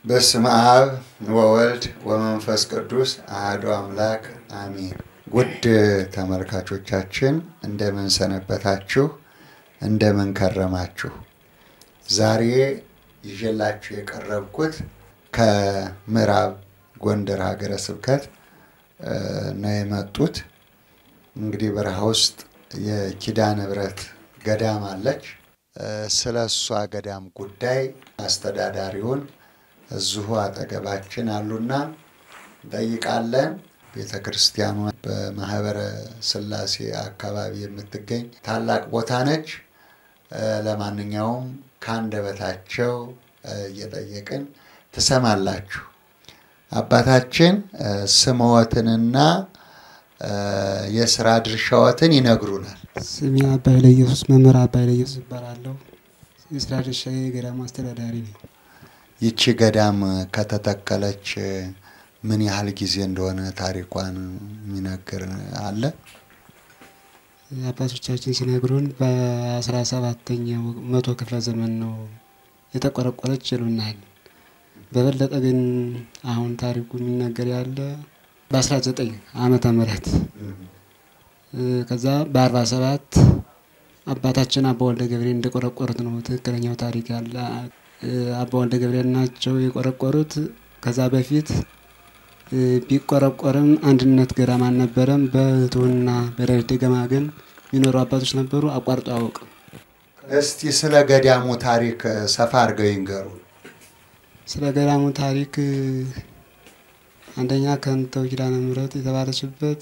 በስመ አብ ወወልድ ወመንፈስ ቅዱስ አሐዱ አምላክ አሜን። ውድ ተመልካቾቻችን እንደምን ሰነበታችሁ? እንደምን ከረማችሁ? ዛሬ ይዤላችሁ የቀረብኩት ከምዕራብ ጎንደር ሀገረ ስብከት ነው የመጡት። እንግዲህ በረሃ ውስጥ የኪዳነ ምሕረት ገዳም አለች። ስለ እሷ ገዳም ጉዳይ አስተዳዳሪውን እዚሁ አጠገባችን አሉና እንጠይቃለን። ቤተ ክርስቲያኗ በማህበረ ሥላሴ አካባቢ የምትገኝ ታላቅ ቦታ ነች። ለማንኛውም ከአንደበታቸው እየጠየቅን ትሰማላችሁ። አባታችን ስምዎትንና የስራ ድርሻዎትን ይነግሩናል። ስሜ አባይ ለኢየሱስ መምህር አባይ ለኢየሱስ እባላለሁ። የስራ ድርሻ የገዳሙ አስተዳዳሪ ነኝ። ይቺ ገዳም ከተተከለች ምን ያህል ጊዜ እንደሆነ ታሪኳን የሚነግር አለ? አባቶቻችን ሲነግሩን በአስራ ሰባተኛው መቶ ክፍለ ዘመን ነው የተቆረቆረች ይሉናል። በበለጠ ግን አሁን ታሪኩ የሚነገር ያለ በአስራ ዘጠኝ ዓመተ ምህረት ከዛ በአርባ ሰባት አባታችን አባ ወልደ ገብርኤል እንደቆረቆሩት ነው ትክክለኛው ታሪክ ያለ። አባ ወልደ ገብርኤል ናቸው የቆረቆሩት። ከዛ በፊት ቢቆረቆርም አንድነት ገዳም አልነበረም። በህትውና በዳዊት ደገማ ግን የሚኖሩ አባቶች ነበሩ። አቋርጦ አያውቅም። እስቲ ስለ ገዳሙ ታሪክ ሰፋ አድርገው ይንገሩ። ስለ ገዳሙ ታሪክ አንደኛ ከንተው ኪዳነ ምሕረት የተባለችበት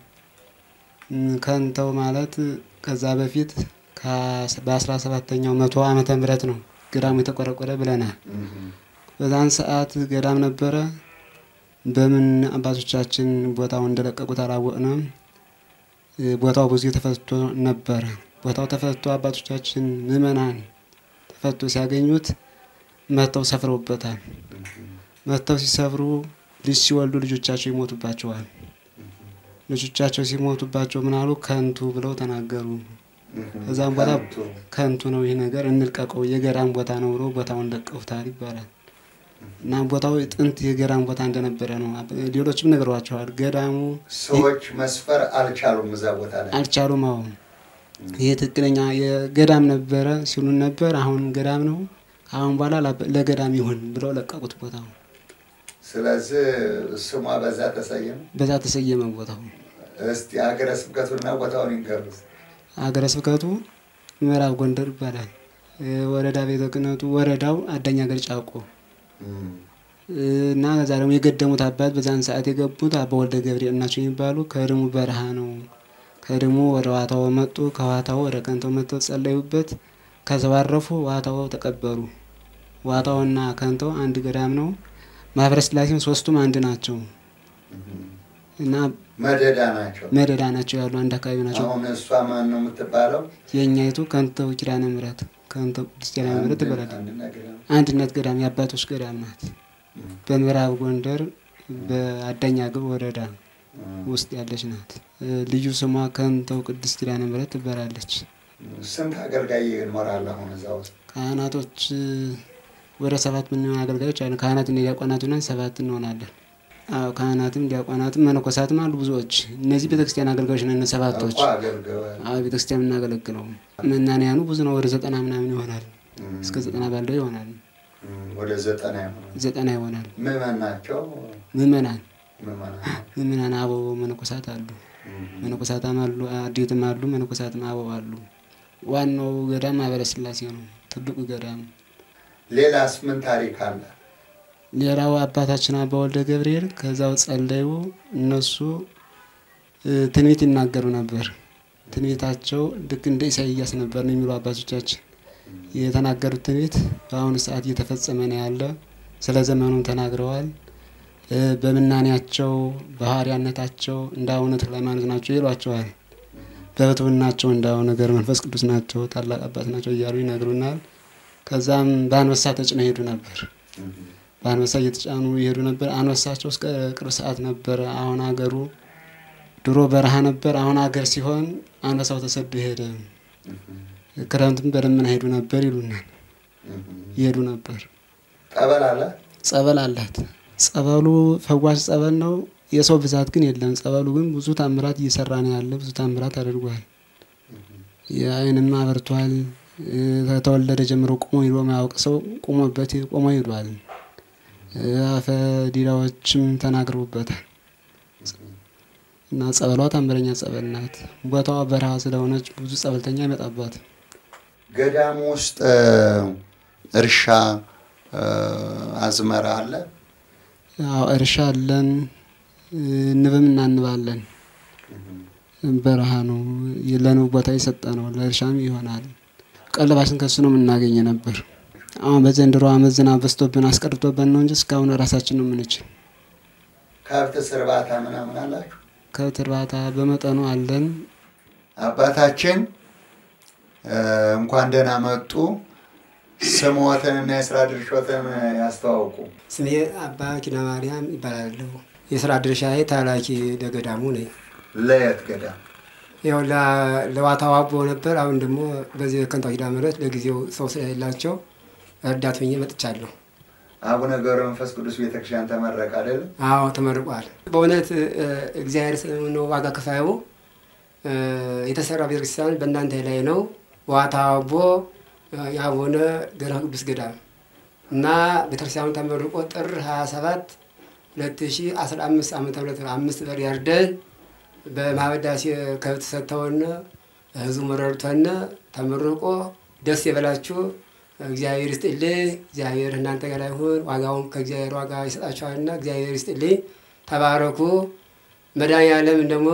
ከንተው ማለት ከዛ በፊት በአስራ ሰባተኛው መቶ ዓመተ ምህረት ነው ገዳሙ የተቆረቆረ ብለናል። በዛን ሰዓት ገዳም ነበረ። በምን አባቶቻችን ቦታውን እንደለቀቁት አላወቅንም። ቦታው ብዙ ተፈቶ ነበረ። ቦታው ተፈቶ አባቶቻችን ምዕመናን ተፈቶ ሲያገኙት መጥተው ሰፍረውበታል። መጥተው ሲሰፍሩ ልጅ ሲወልዱ ልጆቻቸው ይሞቱባቸዋል። ልጆቻቸው ሲሞቱባቸው ምን አሉ? ከንቱ ብለው ተናገሩ። ከዛም በኋላ ከንቱ ነው ይህ ነገር እንልቀቀው፣ የገዳም ቦታ ነው ብለው ቦታውን ለቀውታል ይባላል። እና ቦታው ጥንት የገዳም ቦታ እንደነበረ ነው። ሌሎችም ነግረዋቸዋል። ገዳሙ ሰዎች መስፈር አልቻሉም፣ እዛ ቦታ ላይ አልቻሉም። አሁን ይህ ትክክለኛ የገዳም ነበረ ሲሉን ነበር። አሁን ገዳም ነው፣ አሁን በኋላ ለገዳም ይሁን ብለው ለቀቁት ቦታው። ስለዚህ ስሟ በዛ ተሰየመ። በዛ ተሰየመ ቦታው። እስቲ ሀገረ ስብከቱና ቦታውን ይንገሩት። ሀገረ ስብከቱ ምዕራብ ጎንደር ይባላል። ወረዳ ቤተ ክህነቱ ወረዳው አዳኛ ገር ጫቆ እና ከዛ ደግሞ የገደሙት አባት በዛን ሰዓት የገቡት አባ ወልደ ገብርኤል ናቸው የሚባሉ ከድሙ በረሃ ነው። ከድሙ ወደ ዋታው መጡ። ከዋታው ወደ ከንተው መጥተው ጸለዩበት። ከተባረፉ ዋታው ተቀበሩ። ዋታውና ከንተው አንድ ገዳም ነው። ማህበረ ሥላሴም ሶስቱም አንድ ናቸው እና መደዳ ናቸው። መደዳ ናቸው ያሉ አንድ አካባቢ ናቸው። አሁን እሷ ማን ነው የምትባለው? የእኛይቱ ከንተው ኪዳነ ምሕረት ከንተው ቅድስት ኪዳነ ምሕረት ትባላለች። አንድነት ገዳም የአባቶች ገዳም ናት። በምዕራብ ጎንደር በአዳኛ ግብ ወረዳ ውስጥ ያለች ናት። ልዩ ስሟ ከንተው ቅድስት ኪዳነ ምሕረት ትባላለች። ስንት አገልጋይ ይኖራል አሁን እዛ ውስጥ? ካህናቶች ወደ ሰባት ምንሆን አገልጋዮች አሉ። ካህናትና ዲያቆናት ሆነን ሰባት እንሆናለን። አዎ ካህናትም ዲያቆናትም መነኮሳትም አሉ ብዙዎች። እነዚህ ቤተክርስቲያን አገልጋዮች ነን ሰባቶች። አዎ ቤተክርስቲያን የምናገለግለው መናንያኑ ብዙ ነው። ወደ ዘጠና ምናምን ይሆናል። እስከ ዘጠና ባለው ይሆናል። ወደ ዘጠና ይሆናል። ዘጠና ይሆናል። ምዕመን ናቸው። ምዕመናን ምዕመናን ምዕመናን አበው መነኮሳት አሉ። መነኮሳትም አሉ፣ አዴትም አሉ፣ መነኮሳትም አበው አሉ። ዋናው ገዳም ማህበረ ሥላሴ ነው፣ ትልቁ ገዳም። ሌላስ ምን ታሪክ አለ? ሌላው አባታችን አባ ወልደ ገብርኤል ከዛው ጸለዩ። እነሱ ትንቢት ይናገሩ ነበር። ትንቢታቸው ልክ እንደ ኢሳይያስ ነበር ነው የሚሉ አባቶቻችን የተናገሩት ትንቢት በአሁኑ ሰዓት እየተፈጸመ ነው ያለ። ስለ ዘመኑም ተናግረዋል። በምናኔያቸው በሐዋርያነታቸው እንደ አቡነ ተክለ ሃይማኖት ናቸው ይሏቸዋል። በብሕትውናቸው እንደ አቡነ ገብረ መንፈስ ቅዱስ ናቸው፣ ታላቅ አባት ናቸው እያሉ ይነግሩናል። ከዛም በአንበሳ ተጭነው ይሄዱ ነበር። በአንበሳ እየተጫኑ ይሄዱ ነበር። አንበሳቸው እስከ ቅርብ ሰዓት ነበረ። አሁን አገሩ ድሮ በረሃ ነበር። አሁን አገር ሲሆን አንበሳው ተሰዶ ሄደ። ክረምትም በደመና ሄዱ ነበር ይሉናል። ይሄዱ ነበር። ጠበል አለ። ጸበል አላት። ጸበሉ ፈዋሽ ጸበል ነው። የሰው ብዛት ግን የለም። ጸበሉ ግን ብዙ ታምራት እየሰራ ነው ያለ። ብዙ ታምራት አድርጓል። የአይንም አበርቷል። ከተወለደ ጀምሮ ቁሞ ሂዶ ማያውቅ ሰው ቁሞበት ቆሞ ሂዷል። አፈ ዲዳዎችም ተናግረውበታል። እና ጸበሏ ታምረኛ ጸበል ናት። ቦታዋ በረሃ ስለሆነች ብዙ ጸበልተኛ ይመጣባት። ገዳሙ ውስጥ እርሻ አዝመራ አለ። ያው እርሻ አለን፣ ንብም እናንባለን። በረሃ ነው ለንብ ቦታ የሰጠ ነው። ለእርሻም ይሆናል። ቀለባችን ከሱ ነው የምናገኘ ነበር። አሁን በዘንድሮ ዓመት ዝናብ በዝቶብን አስቀርቶብን ነው እንጂ እስካሁን ራሳችን ነው የምንችል። ከብት እርባታ ምናምን አላችሁ? ከብት እርባታ በመጠኑ አለን። አባታችን እንኳን ደህና መጡ። ስሞትንና የስራ ድርሾትን ያስተዋውቁ። ስሜ አባ ኪነ ማርያም ይባላለሁ። የስራ ድርሻዬ ታላኪ ደገዳሙ ነኝ። ለየት ገዳም ያው ለዋታው አቦ ነበር። አሁን ደግሞ በዚህ ከንታ ኪዳነ ምሕረት ለጊዜው ሰው ስለሌላቸው ረዳት ሆኜ መጥቻለሁ። አቡነ ገብረ መንፈስ ቅዱስ ቤተክርስቲያን ተመረቀ አይደለም? አዎ ተመርቋል። በእውነት እግዚአብሔር ነው ዋጋ ከፋዩ። የተሰራ ቤተክርስቲያን በእናንተ ላይ ነው። ዋታው አቦ የአቡነ ገብረ ቅዱስ ገዳም እና ቤተክርስቲያኑ ተመርቆ ጥር 27 2015 ዓ ም አምስት በር ያርደን በማህበዳሴ ከብት ሰጥተውን ህዝቡ መረድቶን ተመርቆ ደስ የበላችሁ እግዚአብሔር ይስጥልኝ። እግዚአብሔር እናንተ ጋር ይሁን። ዋጋውን ከእግዚአብሔር ዋጋ ይሰጣችኋልና እግዚአብሔር ይስጥልኝ። ተባረኩ። መድኃኔዓለም ደግሞ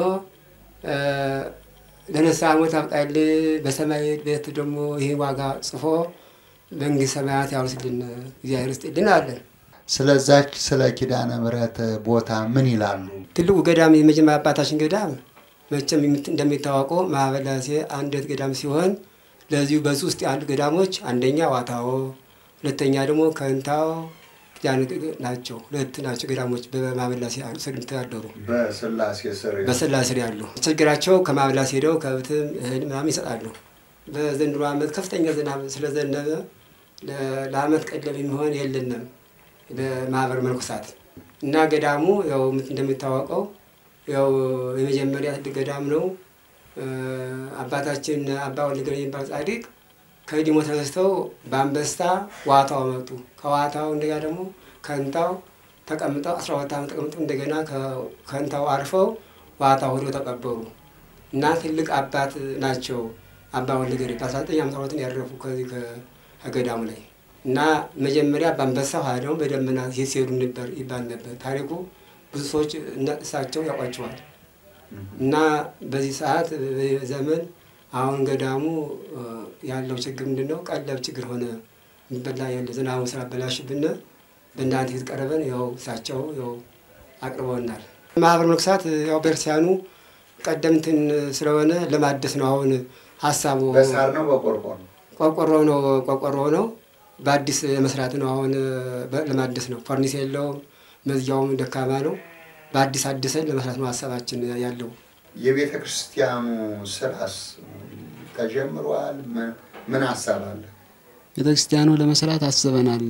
ለንስሐ ሞት አብቃልኝ። በሰማይ ቤት ደግሞ ይህ ዋጋ ጽፎ መንግስት ሰማያት ያውርስልን። እግዚአብሔር ይስጥልን አለን። ስለዛች ስለ ኪዳነ ምሕረት ቦታ ምን ይላሉ? ትልቁ ገዳም የመጀመሪያ አባታችን ገዳም መቼም እንደሚታወቀው ማህበላሴ አንደት ገዳም ሲሆን ለዚሁ በዚህ ውስጥ ያሉ ገዳሞች አንደኛ ዋታዎ፣ ሁለተኛ ደግሞ ከንታው ኪዳነ ናቸው። ሁለት ናቸው ገዳሞች በማህበላሴ ስር የሚተዳደሩ በስላሴ ስር በስላሴ ስር ያሉ ችግራቸው ከማህበላሴ ሄደው ከብትም እህል ምናምን ይሰጣሉ። በዘንድሮ ዓመት ከፍተኛ ዝናብ ስለዘነበ ለአመት ቀለብ የሚሆን የለንም ለማህበር መነኮሳት እና ገዳሙ ያው እንደሚታወቀው ያው የመጀመሪያ ትልቅ ገዳም ነው። አባታችን አባ ወልደ ገብርኤል የሚባል ጻድቅ ከዲሞ ተነስተው በአንበስታ ዋታው መጡ። ከዋታው እንደገና ደግሞ ከንታው ተቀምጠው አስራ ሁለት ዓመት ተቀምጠው እንደገና ከንታው አርፈው ዋታው ሄደው ተቀበሩ እና ትልቅ አባት ናቸው። አባ ወልደ ገብርኤል በአስራ ዘጠኝ ዓመተ ምህረት ያረፉ ከዚህ ከገዳሙ ላይ እና መጀመሪያ በአንበሳ ኋላ ደግሞ በደመና ሲሄዱ ነበር ይባል ነበር ታሪኩ። ብዙ ሰዎች እሳቸው ያውቋቸዋል። እና በዚህ ሰዓት ዘመን አሁን ገዳሙ ያለው ችግር ምንድን ነው? ቀለብ ችግር ሆነ። የሚበላ ያለ ዝናቡ ስላበላሽብን በእናንተ ፊት ቀርበን ያው እሳቸው ያው አቅርበውናል። ማህበር መነኮሳት ያው ቤተክርስቲያኑ ቀደምትን ስለሆነ ለማደስ ነው አሁን ሀሳቡ። በሳር ነው በቆርቆሮ ቆርቆሮ ነው ቆርቆሮ ነው በአዲስ መስራት ነው አሁን ለማደስ ነው። ፈርኒስ የለውም፣ መዝጊያውም ደካማ ነው። በአዲስ አድሰን ለመስራት ነው ሀሳባችን ያለው። የቤተ ክርስቲያኑ ስራስ ተጀምሯል? ምን ሀሳብ አለ? ቤተ ክርስቲያኑ ለመስራት አስበናል።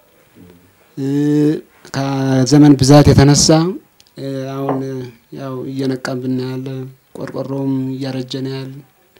ከዘመን ብዛት የተነሳ አሁን ያው እየነቃብን ያለ ቆርቆሮም እያረጀ ነው ያለ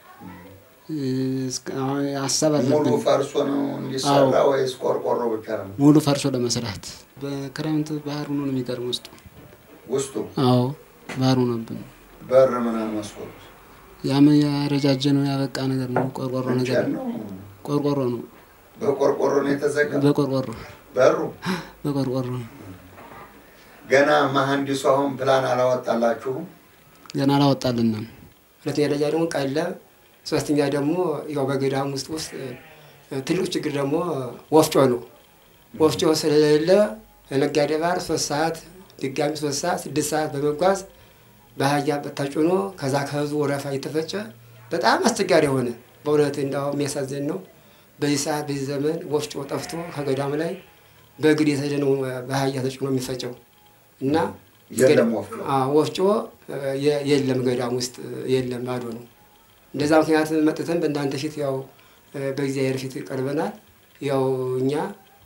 ሀሳብ ሙሉ አለብን። ፈርሶ ነው እንዲሰራ ወይስ ቆርቆሮ ብቻ ነው? ሙሉ ፈርሶ ለመስራት በክረምት ባህር ሆኖ ነው የሚገርም ውስጡ። ውስጡ አዎ ባህር ሆኖብን በር ምናምን መስኮት ያም ያረጃጀ ነው ያበቃ ነገር ነው። ቆርቆሮ ነገር እንጨት ነው። ነው። ቆርቆሮ ነው። በቆርቆሮ ነው የተዘጋ በቆርቆሮ በሩ። በቆርቆሮ ነው። ገና መሀንዲሱ አሁን ፕላን አላወጣላችሁም? ገና አላወጣልንም። ሁለተኛ ደረጃ ደግሞ ቀለብ፣ ሶስተኛ ደግሞ ያው በገዳም ውስጥ ውስጥ ትልቁ ችግር ደግሞ ወፍጮ ነው። ወፍጮ ስለሌለ ለነጋዴ ባህር ሶስት ሰዓት ድጋሚ ሶስት ሰዓት ስድስት ሰዓት በመጓዝ በአህያ ተጭኖ ከዛ ከህዝቡ ወረፋ እየተፈጨ በጣም አስቸጋሪ የሆነ በእውነት እንዳው የሚያሳዝን ነው። በዚህ ሰዓት በዚህ ዘመን ወፍጮ ጠፍቶ ከገዳም ላይ በእግር የተሄደ ነው በአህያ ተጭኖ የሚፈጨው እና የለም ወፍጮ። አዎ፣ ወፍጮ የ- የለም ገዳም ውስጥ የለም፣ ባዶ ነው። እንደዛ ምክንያት መጥተን በእናንተ ፊት ያው በእግዚአብሔር ፊት ቀርበናል። ያው እኛ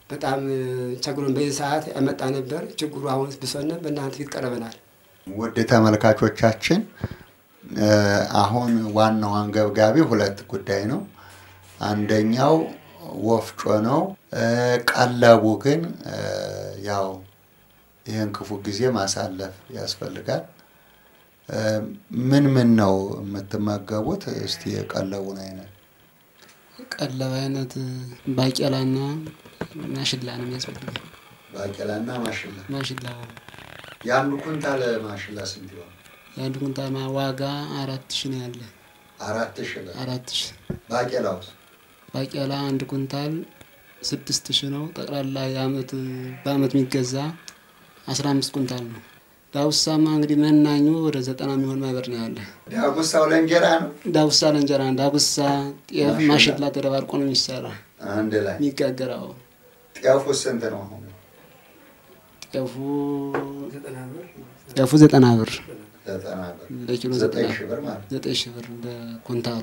በጣም ችግሩን በዚህ ሰዓት ያመጣ ነበር። ችግሩ አሁን ብሶነ በእናንተ ፊት ቀርበናል። ውድ ተመልካቾቻችን እ፣ አሁን ዋናው አንገብጋቢ ሁለት ጉዳይ ነው። አንደኛው ወፍጮ ነው። እ፣ ቀለቡ ግን እ፣ ያው ይህን ክፉ ጊዜ ማሳለፍ ያስፈልጋል። እ፣ ምን ምን ነው የምትመገቡት? እስቲ የቀለቡን አይነት ቀለብ አይነት ባቄላና ማሽላ ነው የሚያስፈልገው። ባቄላና ማሽላ። ማሽላ የአንዱ ኩንታል ማሽላ ስንት ይሆን? የአንዱ ኩንታል ማ- ዋጋ አራት ሺ ነው ያለ። አራት ሺህ ብር። አራት ሺ ባቄላውስ ባቄላ አንድ ኩንታል ስድስት ሺ ነው። ጠቅላላ የአመት በአመት የሚገዛ አስራ አምስት ኩንታል ነው። ዳውሳማ እንግዲህ መናኙ ወደ ዘጠና የሚሆን ማይበር ነው ያለ። ዳጉሳው ለእንጀራ ነው ዳጉሳ ለእንጀራ፣ ዳጉሳ ጤፍ፣ ማሽላ። ማሽላ ተደባርቆ ነው የሚሰራ አንድ ላይ። የሚጋገረው። ጤፉ ስንት ነው አሁን? ጤፉ ጤፉ ዘጠና ብር ዘጠና ብር። ለኪሎ ዘጠኝ ዘጠና ሺህ ብር ማለት ነው። ዘጠኝ ሺህ ብር ለኩንታሉ።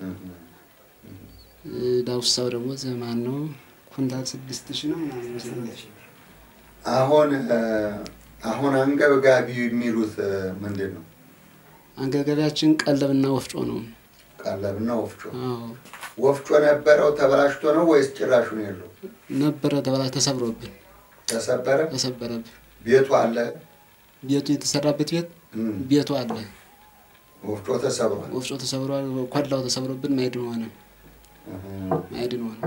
ዳውሳው ደግሞ ዘማን ነው ኩንታል ስድስት ሺህ ነው ምናምን ይመስለኛል። አሁን እ፣ አሁን አንገብጋቢ የሚሉት እ፣ ምንድን ነው? አንገብጋቢያችን ቀለብና ወፍጮ ነው። ቀለብና ወፍጮ። አዎ ወፍጮ ነበረው ተበላሽቶ ነው ወይስ ጭራሹን የለው? ነበረ ተበላሽ ተሰብሮብን ተሰበረ? ተሰበረብን። ቤቱ አለ፣ ቤቱ የተሰራበት ቤት እም፣ ቤቱ አለ። ወፍጮ ተሰብሯል። ወፍጮ ተሰብሯል። ኮላው ተሰብሮብን ማይድን ሆነ እም፣ ማይድን ሆነ።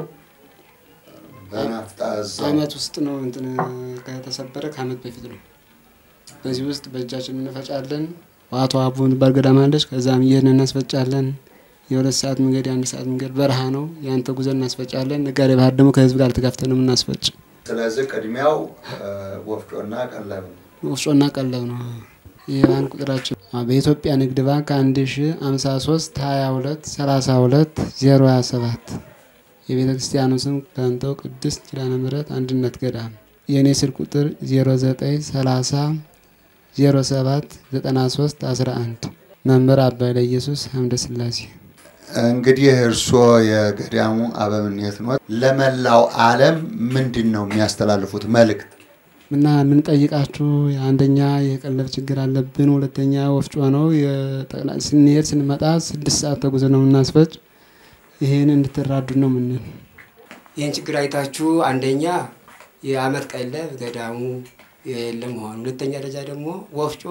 በናፍጣ እዛው አመት ውስጥ ነው እንትን ከተሰበረ ከአመት በፊት ነው። በዚህ ውስጥ በእጃችን እንፈጫለን። ዋቶ አቡን ባል ገዳም አለች። ከዛም ይህን እናስፈጫለን። የሁለት ሰዓት መንገድ የአንድ ሰዓት መንገድ በረሃ ነው። ያን ተጉዘን እናስፈጫለን። ነጋዴ ባህር ደግሞ ከህዝብ ጋር ተጋፍተን ነው የምናስፈጭ። ስለዚህ ቅድሚያው እ፣ ወፍጮና ቀለብ ነው። ወፍጮና ቀለብ ነው። የባንክ ቁጥራችን አዎ፣ በኢትዮጵያ ንግድ ባንክ አንድ ሺ ሀምሳ ሶስት ሀያ ሁለት ሰላሳ ሁለት ዜሮ ሀያ ሰባት የቤተ ክርስቲያኑ ስም ከንተው ቅድስት ኪዳነ ምሕረት አንድነት ገዳም። የእኔ ስልክ ቁጥር ዜሮ ዘጠኝ ሰላሳ ዜሮ ሰባት ዘጠና ሶስት አስራ አንድ መምህር አባይ ለኢየሱስ ሀምደ ስላሴ እንግዲህ እርስዎ የገዳሙ አበምኔት ኖት። ለመላው ዓለም ምንድን ነው የሚያስተላልፉት መልእክት? እና የምንጠይቃችሁ አንደኛ የቀለብ ችግር አለብን፣ ሁለተኛ ወፍጮ ነው። የጠቅላ- ስንሄድ ስንመጣ ስድስት ሰዓት ተጉዘ ነው የምናስፈጭ። ይህን እንድትራዱ ነው ምንል ይህን ችግር አይታችሁ አንደኛ የአመት ቀለብ ገዳሙ የለም መሆኑ፣ ሁለተኛ ደረጃ ደግሞ ወፍጮ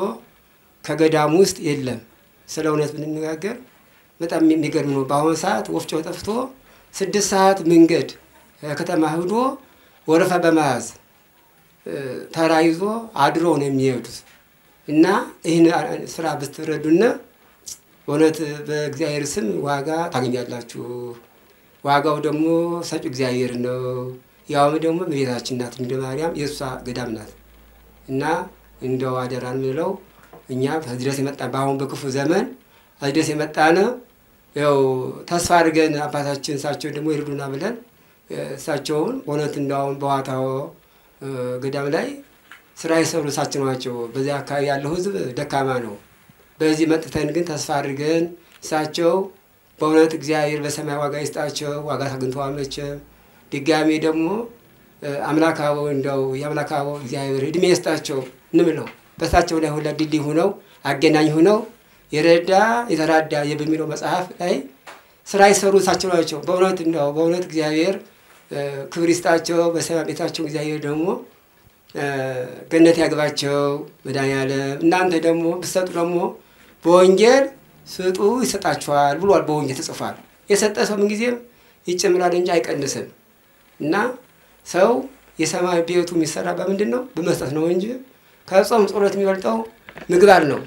ከገዳሙ ውስጥ የለም። ስለ እውነት ብንነጋገር በጣም የሚገርም ነው። በአሁኑ ሰዓት ወፍጮ ጠፍቶ ስድስት ሰዓት መንገድ ከተማ ሂዶ ወረፋ በመያዝ እ፣ ተራ ይዞ አድሮ ነው የሚሄዱት እና ይህን ስራ ብትረዱና እውነት በእግዚአብሔር ስም ዋጋ ታገኛላችሁ። ዋጋው ደግሞ ሰጪ እግዚአብሔር ነው። ያውም ደግሞ እመቤታችን ናት እንደ ማርያም የእሷ ገዳም ናት እና እንደው አደራን ምለው እኛ ከዚህ ድረስ የመጣ በአሁን በክፉ ዘመን ከዚህ ድረስ የመጣነ ያው ተስፋ አድርገን አባታችን እሳቸው ደግሞ ይርዱና ብለን እ፣ እሳቸውን እውነት እንዳሁን በዋታው እ፣ ገዳም ላይ ስራ የሰሩ እሳቸው ናቸው። በዚያ አካባቢ ያለው ሕዝብ ደካማ ነው። በዚህ መጥተን ግን ተስፋ አድርገን እሳቸው በእውነት እግዚአብሔር በሰማይ ዋጋ ይስጣቸው። ዋጋ አግኝተዋል መቼም። ድጋሜ ደግሞ እ፣ አምላክ አበው እንደው የአምላክ አበው እግዚአብሔር እድሜ ይስጣቸው እንምለው በእሳቸው ላይ ሁላ ድልድይ ሁነው አገናኝ ሁነው የረዳ የተራዳ በሚለው መጽሐፍ ላይ ስራ የሰሩ እሳቸው ናቸው። በእውነት እንደው በእውነት እግዚአብሔር እ፣ ክብር ይስጣቸው። በሰማይ ቤታቸው እግዚአብሔር ደግሞ እ፣ ገነት ያግባቸው መድኃኒዓለም። እናንተ ደግሞ ብትሰጡ ደግሞ በወንጌል ስጡ ይሰጣችኋል ብሏል። በወንጌል ተጽፏል። የሰጠ ሰው ምንጊዜም ይጨምራል እንጂ አይቀንስም። እና ሰው የሰማይ ቤቱ የሚሰራ በምንድን ነው? በመስጠት ነው እንጂ ከጾም ጸሎት የሚበልጠው ምግባር ነው።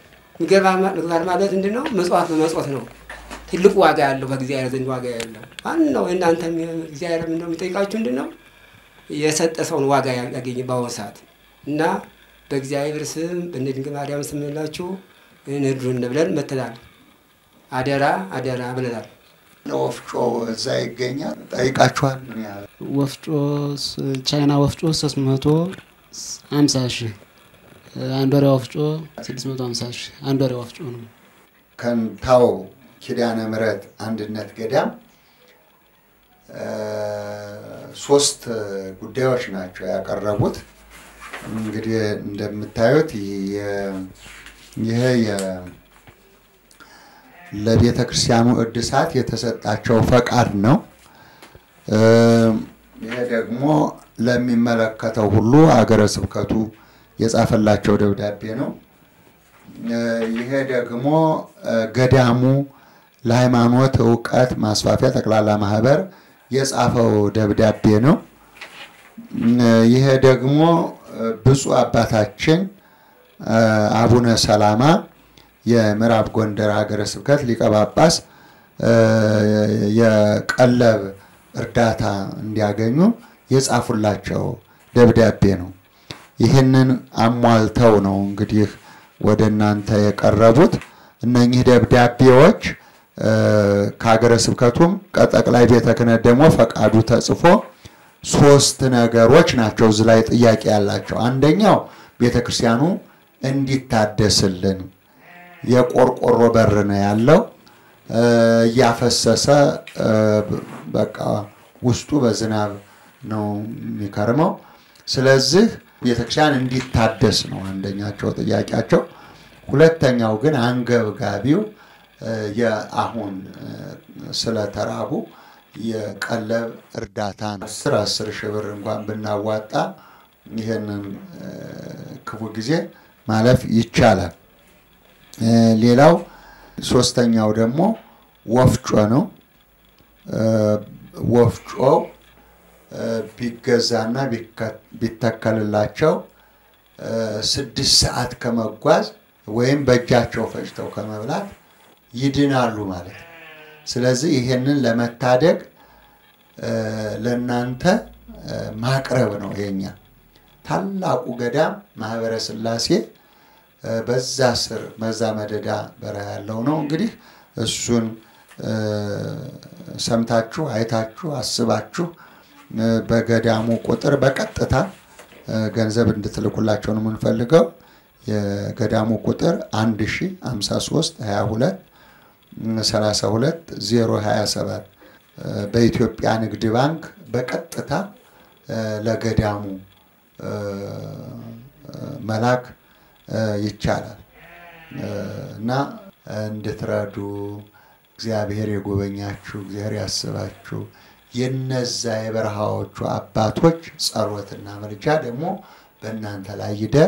ምግባር ማለት ምንድን ነው? መጽዋት በመጽወት ነው። ትልቁ ዋጋ ያለው በእግዚአብሔር ዘንድ ዋጋ ያለው ማን ነው? እናንተ እግዚአብሔር ምንድነው የሚጠይቃችሁ? ምንድን ነው የሰጠ ሰውን ዋጋ ያገኘ በአሁኑ ሰዓት እና በእግዚአብሔር ስም በድንግል ማርያም ስም ላችሁ እንድሩን ብለን መተናል። አደራ አደራ ብለናል። ወፍጮ እዛ ይገኛል። ጠይቃችኋል? ምን ያህል ወፍጮ ስ- ቻይና ወፍጮ ሶስት መቶ ሀምሳ ሺህ አንድ ወሪያ ወፍጮ ስድስት መቶ ሀምሳ ሺህ አንድ ወሪያ ወፍጮ ነው። ከንታው ኪዳነ ምሕረት አንድነት ገዳም ሶስት ጉዳዮች ናቸው ያቀረቡት። እንግዲህ እንደምታዩት ይሄ ለቤተ ክርስቲያኑ እድሳት የተሰጣቸው ፈቃድ ነው። ይሄ ደግሞ ለሚመለከተው ሁሉ ሀገረ ስብከቱ የጻፈላቸው ደብዳቤ ነው። ይሄ ደግሞ ገዳሙ ለሃይማኖት እውቀት ማስፋፊያ ጠቅላላ ማህበር የጻፈው ደብዳቤ ነው። ይሄ ደግሞ ብፁዕ አባታችን አቡነ ሰላማ የምዕራብ ጎንደር ሀገረ ስብከት ሊቀ ጳጳስ የቀለብ እርዳታ እንዲያገኙ የጻፉላቸው ደብዳቤ ነው። ይህንን አሟልተው ነው እንግዲህ ወደ እናንተ የቀረቡት። እነኚህ ደብዳቤዎች ከሀገረ ስብከቱም ከጠቅላይ ቤተ ክህነት ደግሞ ፈቃዱ ተጽፎ ሶስት ነገሮች ናቸው እዚህ ላይ ጥያቄ ያላቸው። አንደኛው ቤተ ክርስቲያኑ እንዲታደስልን የቆርቆሮ በር ነው ያለው እያፈሰሰ በቃ ውስጡ በዝናብ ነው የሚከርመው። ስለዚህ ቤተክርስቲያን እንዲታደስ ነው አንደኛቸው ጥያቄያቸው። ሁለተኛው ግን አንገብጋቢው የአሁን ስለተራቡ የቀለብ እርዳታ ነው። አስር አስር ሺህ ብር እንኳን ብናዋጣ ይህንን ክፉ ጊዜ ማለፍ ይቻላል። ሌላው ሶስተኛው ደግሞ ወፍጮ ነው። ወፍጮ ቢገዛና ቢተከልላቸው ስድስት ሰዓት ከመጓዝ ወይም በእጃቸው ፈጭተው ከመብላት ይድናሉ ማለት ነው። ስለዚህ ይሄንን ለመታደግ ለእናንተ ማቅረብ ነው የኛ ታላቁ ገዳም ማህበረ ሥላሴ በዛ ስር መዛ መደዳ በረሃ ያለው ነው። እንግዲህ እሱን ሰምታችሁ አይታችሁ አስባችሁ በገዳሙ ቁጥር በቀጥታ ገንዘብ እንድትልኩላቸው ነው የምንፈልገው። የገዳሙ ቁጥር 1053 22 32 027 በኢትዮጵያ ንግድ ባንክ በቀጥታ ለገዳሙ መላክ ይቻላል እና እንድትረዱ እግዚአብሔር የጎበኛችሁ እግዚአብሔር ያስባችሁ የነዛ የበረሃዎቹ አባቶች ጸሎትና ምልጃ ደግሞ በእናንተ ላይ ይደር።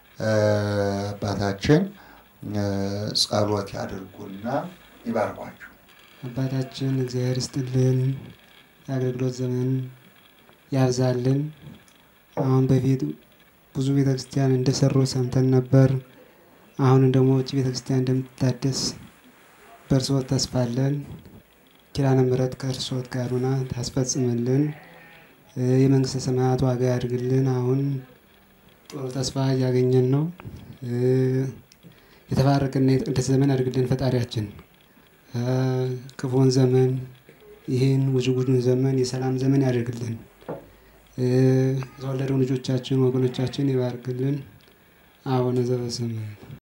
አባታችን ጸሎት ያድርጉና ይባርኳችሁ። አባታችን እግዚአብሔር ይስጥልን፣ የአገልግሎት ዘመን ያብዛልን። አሁን በፊት ብዙ ቤተክርስቲያን እንደሰሩ ሰምተን ነበር። አሁንም ደግሞ ውጭ ቤተክርስቲያን እንደምትታደስ በእርስዎት ተስፋ አለን። ኪዳነ ምሕረት ከእርስዎት ጋር ሆና ታስፈጽምልን። የመንግስተ ሰማያት ዋጋ ያድርግልን። አሁን ጥሩ ተስፋ እያገኘን ነው። የተባረከና የተቀደሰ ዘመን ያድርግልን ፈጣሪያችን። ክፉን ዘመን ይህን ውዥጉዥን ዘመን የሰላም ዘመን ያደርግልን። የተወለደው ልጆቻችን ወገኖቻችን ይባርክልን። አቡነ ዘበሰማያት